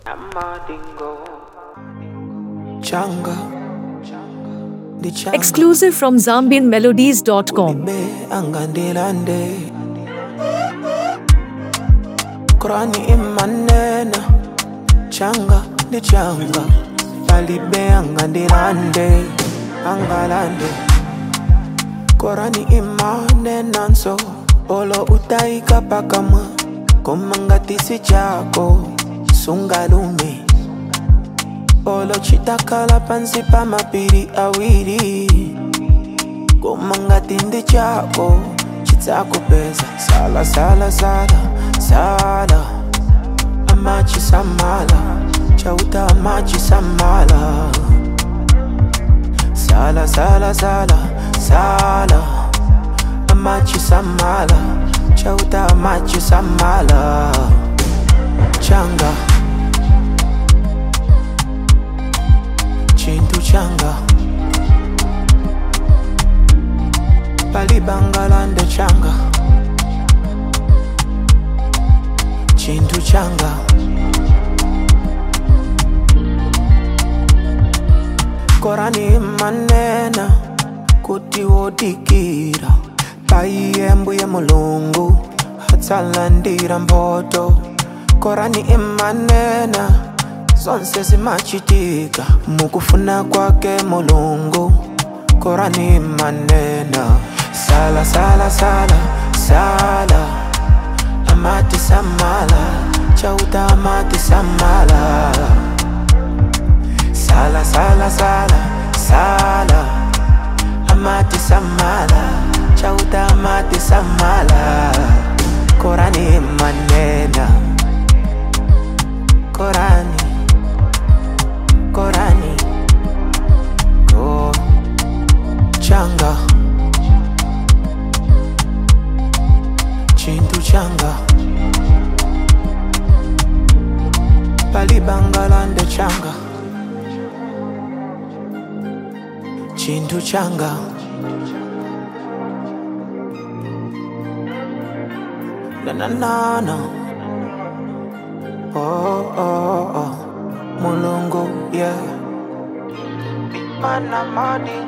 Changa. Ndi changa. Exclusive from ZambianMelodies.com. Be angandilande. Kurani imanena. Changa ndi changa. Palibe angandilande. Angalande. Korani imanena nso. Olo utaika pakamwa. Komangatisi chako. Sungalume. Olo chitakala pansi pa mapiri awiri Komangati ndi chako chitakupeza Sala sala sala sala Amachi samala Chauta amachi samala Sala sala sala sala Amachi samala Chauta amachi samala Changa Chintu changa Palibangalande changa Chintu changa Korani manena kuti wodikira paiyembu ya mulungu hatsalandira mboto korani imanena zonse zimachitika mukufuna kwake mulungu korani manena sala sala sala sala amati samala chauta amati samala sala sala sala sala amati samala chauta amati samala korani manena korani korani ko changa chintu changa palibangalande changa chintu changa na na na na oh oh oh mulungu yeah mana madi